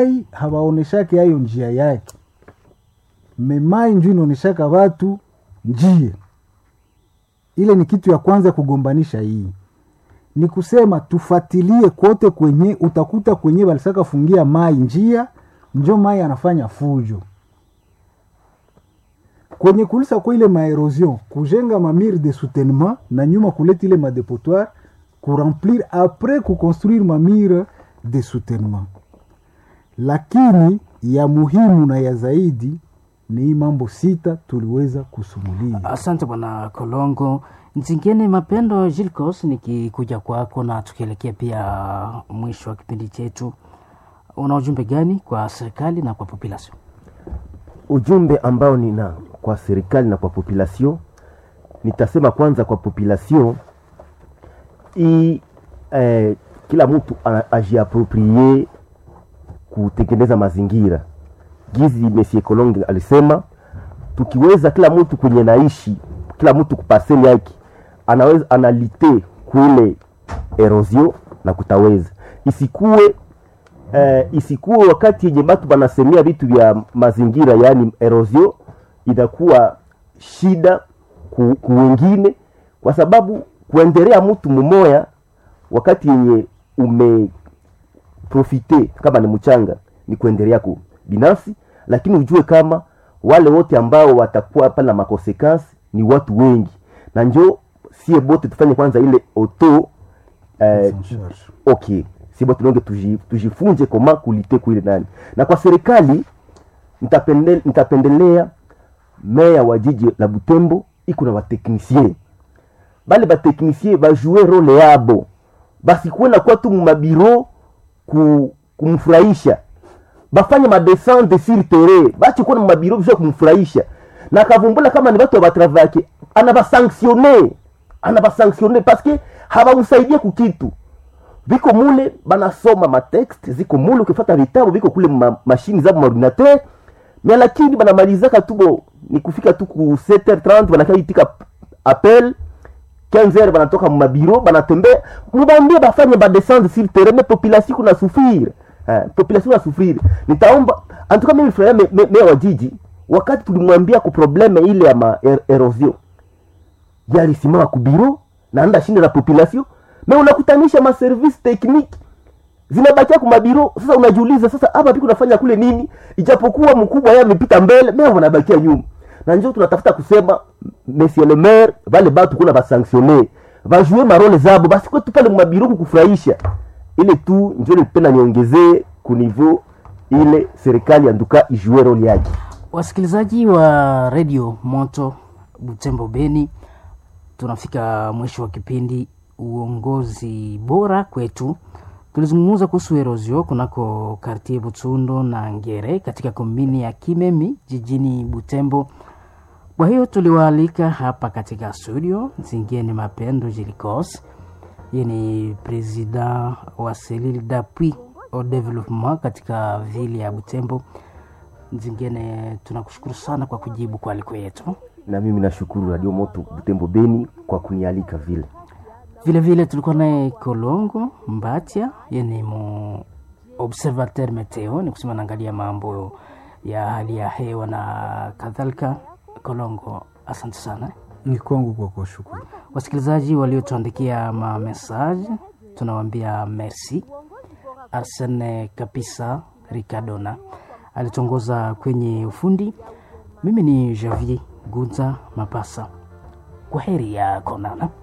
hawaoneshake hayo njia yake memai nju inaoneshaka watu njia ile ni kitu ya kwanza kugombanisha hii ni kusema tufatilie kote kwenye utakuta kwenye walisaka fungia mai njia njo mai anafanya fujo kwenye kulisa kwa ile maerosion kujenga mamire de soutenement na nyuma kuleta ile madepotoire kuremplir apres kuconstruire mamire de soutenement lakini ya muhimu na ya zaidi ni hii mambo sita tuliweza kusumulia Asante bwana Kolongo. Nzingine Mapendo Gilcos, nikikuja kwako na tukielekea pia mwisho wa kipindi chetu, una ujumbe gani kwa serikali na kwa population? ujumbe ambao nina kwa serikali na kwa population nitasema kwanza kwa population i eh, kila mtu a- ajiaproprie kutengeneza mazingira gizi Monsieur Kolonge alisema tukiweza kila mtu kwenye naishi kila mtu kupaseli yake anaweza analite kule erosion na kutaweza isikuwe eh, isikuwe wakati yenye batu banasemea vitu vya mazingira yaani erosion inakuwa shida ku, ku wengine kwa sababu kuendelea mtu mmoya wakati yenye umeprofite kama ni mchanga ni kuendelea ku binafsi lakini ujue kama wale wote ambao watakuwa pale na makonsekansi ni watu wengi na njo sie bote tufanye kwanza ile auto eh, okay si bote nonge tuji- tujifunze koma kulite kuile nani na kwa serikali nitapende- nitapendelea meya wa jiji la butembo iko na bateknisie bale bateknisie bajue role yabo basikuwe nakuwa tu mumabiro ku, kumfurahisha bafanye madescente sur terrain bache kuwa na mabiro bisha kumfurahisha na akavumbula kama ni watu wa batravake anabasanctione anabasanctione paske habamsaidie kukitu viko mule banasoma matext ziko mule ukifata vitabu viko kule ma, mashini zabo maordinateur mia lakini banamalizaka tu bo ni kufika tu ku 7h30 banakaitika appel 15h banatoka mumabiro banatembea mubambie bafanye badescendre sur terrain me population kuna souffrir eh, population na souffrir nitaomba antuka mimi furahia me, me, mea wa jiji wakati tulimwambia ku probleme ile ya ma er, erosion yalisimama kubiro na anda shinde la population me unakutanisha maservice technique zinabakia kumabiro sasa unajiuliza sasa hapa piko nafanya kule nini ijapokuwa mkubwa yeye amepita mbele mea wanabakia nyuma na njo tunatafuta kusema monsieur le maire vale batu kuna basanctionne bajue marole zabo basi kwetu pale mumabiro kukufurahisha ile tu njo nipenda niongezee kuniveau ile serikali anduka ijue role yake Wasikilizaji wa redio Moto Butembo Beni, tunafika mwisho wa kipindi uongozi bora kwetu. Tulizungumza kuhusu erosio kunako kartie Butsundo na Ngere katika kombini ya Kimemi jijini Butembo. Kwa hiyo tuliwaalika hapa katika studio Zingine Mapendo Jilikos, yeye ni president wa selile d'appui au development katika vile ya Butembo. Zingine tunakushukuru sana kwa kujibu kwa aliko yetu. na mimi nashukuru radio moto butembo beni kwa kunialika vile Vile vile tulikuwa naye Kolongo Mbatia, yeye ni mu observateur meteo, ni kusema naangalia mambo ya hali ya hewa na kadhalika. Kolongo, asante sana. ni kwangu kwa kuwashukuru Wasikilizaji waliotuandikia mamesaje, tunawaambia merci. Arsene Kapisa Ricardona alitongoza kwenye ufundi. Mimi ni Javier Gunza Mapasa. Kwa heri ya konana.